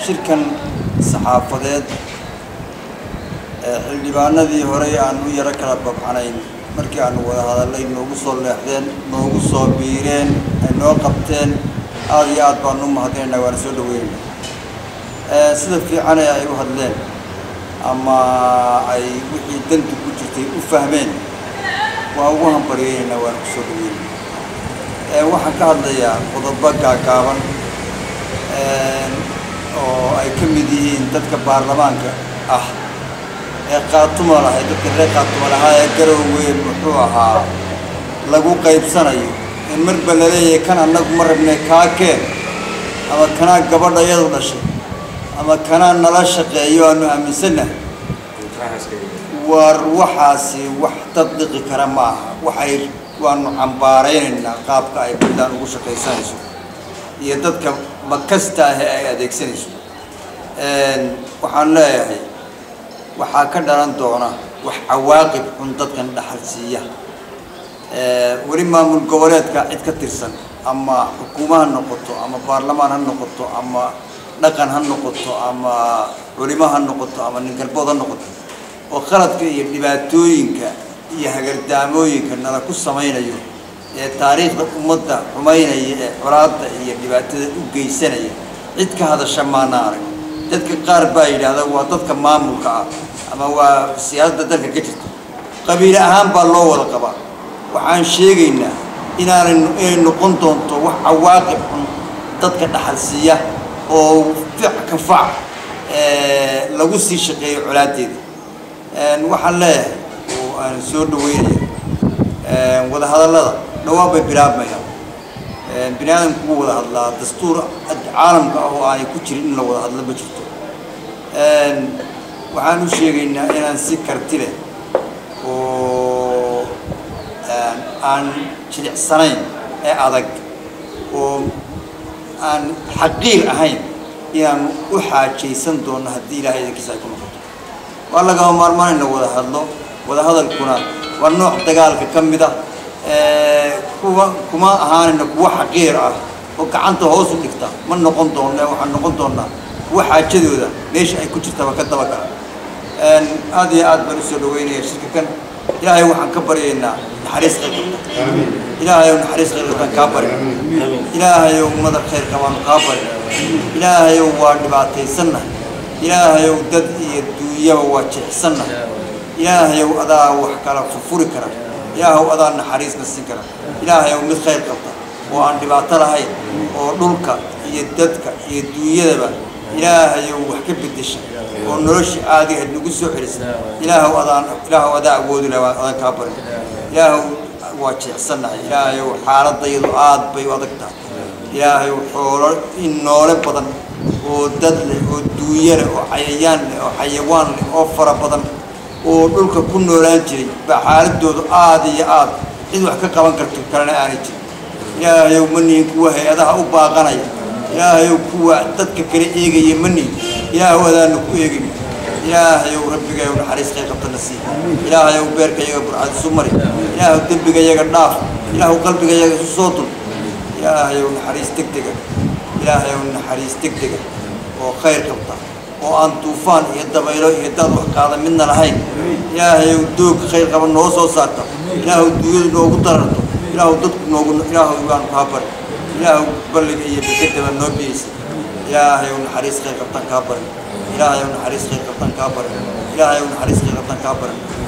shirkan saxaafadeed ee xildhibaanadii horey aan u yaro kala babcanayn markii aanu wada hadallay noogu soo leexdeen noogu soo biireen ay noo qabteen aada iyo aad baanu u mahadinaynaa waana soo dhaweynayna sida fiican ee ay u hadleen ama ay wixii dantu ku jirtay u fahmeen waa ugu hambaryeynaynaa waana kusoo dhaweynayna waxaan ka hadlayaa qodobo gaagaaban oo ay ka mid yihiin dadka baarlamaanka ah ee qaatuma lahay dadka reer qaatuma lahaa ee garow weyn muxuu ahaa lagu qaybsanayo in marba la leeyahay kan annagu ma rabnay kaa keen ama kanaa gabadha iyadu dhashay ama kanaa nala shaqeeyo aanu aaminsannahay war waxaasi wax tadbiqi kara ma aha waxay waanu cambaaraynaynaa qaabka ay puntland ugu shaqaysanayso iyo dadka makasta ah ee ay adeegsanayso waxaan leeyahay waxaa ka dhalan doona wax cawaaqib xun dadkan dhaxal siiya weli maamul goboleedka cid ka tirsan ama xukuuma ha noqoto ama baarlamaan ha noqoto ama dhaqan ha noqoto ama culimo ha noqoto ama ningalbood ha noqoto oo qaladka iyo dhibaatooyinka iyo hagardaamooyinka nala ku samaynayo ee taariikhda ummadda xumaynaya ee colaadda iyo dhibaatada u geysanaya cid ka hadasha maana arag dadka qaar baa yidhaahda waa dadka maamulka ah ama waa siyaasadda dalka ka jirta qabiile ahaan baa loo wada qabaa waxaan sheegaynaa inaanay inay noqon doonto wax cawaaqib xun dadka dhaxal siiya oo fic ka fac lagu sii shaqeeyo colaadeeda waxaan leeyahay oo aan soo dhaweynaya wadahadallada dhawaan bay bilaabmayaan bini aadamku wuu wada hadlaa dastuur caalamka ah oo aanay ku jirin in la wada hadlo ma jirto waxaan u sheegaynaa inaan si karti leh oo aan jilicsanayn ee adag oo aan xaqiir ahayn inaan u xaajaysan doono haddii ilaahay idankiisa ay ku noqoto waa lagama maarmaan in la wada hadlo wada hadalkuna waa nooc dagaalka ka mid ah kuwa kuma ahaanayna kuwa xaqiir ah oo gacanta hoos u dhigta ma noqon doonno waxaan noqon doonaa kuwa xaajadooda meesha ay ku jirtaba ka dabagala aada iyo aad baan usoo dhaweynaya shirka kan ilaahay waxaan ka baryaynaa naxariis khayr qabta ilaahayow naxariis khayr qabtaan kaa bari ilaahayow madar khayr qabaanu kaa bari ilaahayow waa dhibaataysannahay ilaahayow dad iyo duunyaba waa jeexsannahay ilaahayow adaa wax kala furfuri kara ilaahow adaa naxariisna siin kara ilaahayow mid khayr qabta oo aan dhibaato lahayn oo dhulka iyo dadka iyo duunyadaba ilaahayow wax ka bedesha oo noloshii aadiga nagu soo celisa ilaahow adaan ilaahow adaa awoodi laha adaan kaa barin ilaahow waa jeexsannahay ilaahayow xaaladayadu aad bay u adag tahay ilaahayow xoolo in noole badan oo dad leh oo duunya leh oo cayayaan leh oo xayawaan leh oo fara badan oo dhulka ku noolaan jiray baa xaaladoodu aada iyo aad cid wax ka qaban karto kalena aanay jirin ilaahayow manihin kuwa hay-adaha u baaqanaya ilaahayow kuwa dadka kala eegaya manihin ilaahow adaana ku eegin ilaahayow rabbigayow naxariis khayr qabtana sii ilaahayow beerka yaga burcad isu mari ilaahow dembiga yaga dhaaf ilaahow qalbiga yaga isu soo dul ilaahayow naxariis deg dega ilaahayow naxariis deg dega oo khayr qabta oo aan duufaan iyo dabaylo iyo daad wax qaada midna lahayn ilaahayow doog khayr qaba noo soo saarta ilaahow duunyadu noogu dararto ilaahow dadku noogu ilaahow baanu kaa bari ilaahow balliga iyo bekedaba noo biyeysa ilaahayow naxariis khayr qabtaan kaa barin ilaahayow naxariis khayr qabtaan kaa barin ilaahayow naxariis khayr qabtaan kaa barin